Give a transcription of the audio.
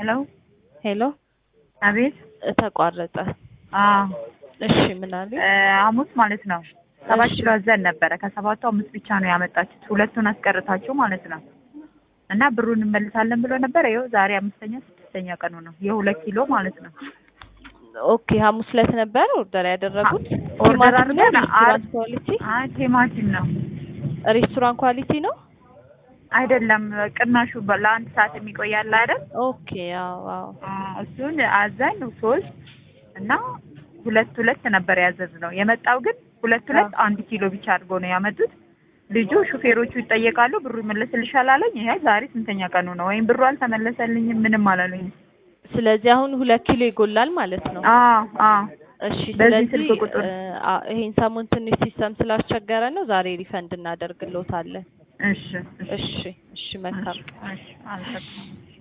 ሄሎ ሄሎ አቤት ተቋረጠ። አዎ እሺ ምን አሉ? እ ሐሙስ ማለት ነው ሰባት እሺ። ኪሎ አዘን ነበረ ከሰባቱ አምስት ብቻ ነው ያመጣችሁት ሁለቱን አስቀርታችሁ ማለት ነው እና ብሩን እንመልሳለን ብሎ ነበር ይኸው ዛሬ አምስተኛ ስድስተኛ ቀኑ ነው የሁለት ኪሎ ማለት ነው ኦኬ ሐሙስ ዕለት ነበር ኦርደር ያደረጉት። ኦርደር ቲማቲም ነው? አድርገን ሬስቶራንት አር- ኳሊቲ አይ ቲማቲም ነው ሬስቶራንት ኳሊቲ ነው። አይደለም ቅናሹ በ- ለአንድ ሰዓት የሚቆያል አይደል ኦኬ አዎ አዎ አ፣ እሱን አዛኝ ሶስት እና ሁለት ሁለት ነበር ያዘዝነው የመጣው ግን ሁለት ሁለት አንድ ኪሎ ብቻ አድርጎ ነው ያመጡት ልጁ ሹፌሮቹ ይጠየቃሉ ብሩ ይመለስልሻል አለኝ ይሄ ዛሬ ስንተኛ ቀኑ ነው ወይም ብሩ አልተመለሰልኝም ምንም አላለኝም ስለዚህ አሁን ሁለት ኪሎ ይጎላል ማለት ነው። አዎ አዎ እሺ በዚህ ስለዚህ ስልክ ቁጥር እ፣ አ- ይሄን ሰሞን ትንሽ ሲስተም ስላስቸገረ ነው ዛሬ ሪፈንድ እናደርግልዎታለን። እሺ እሺ እሺ መልካም እሺ አልሰጥም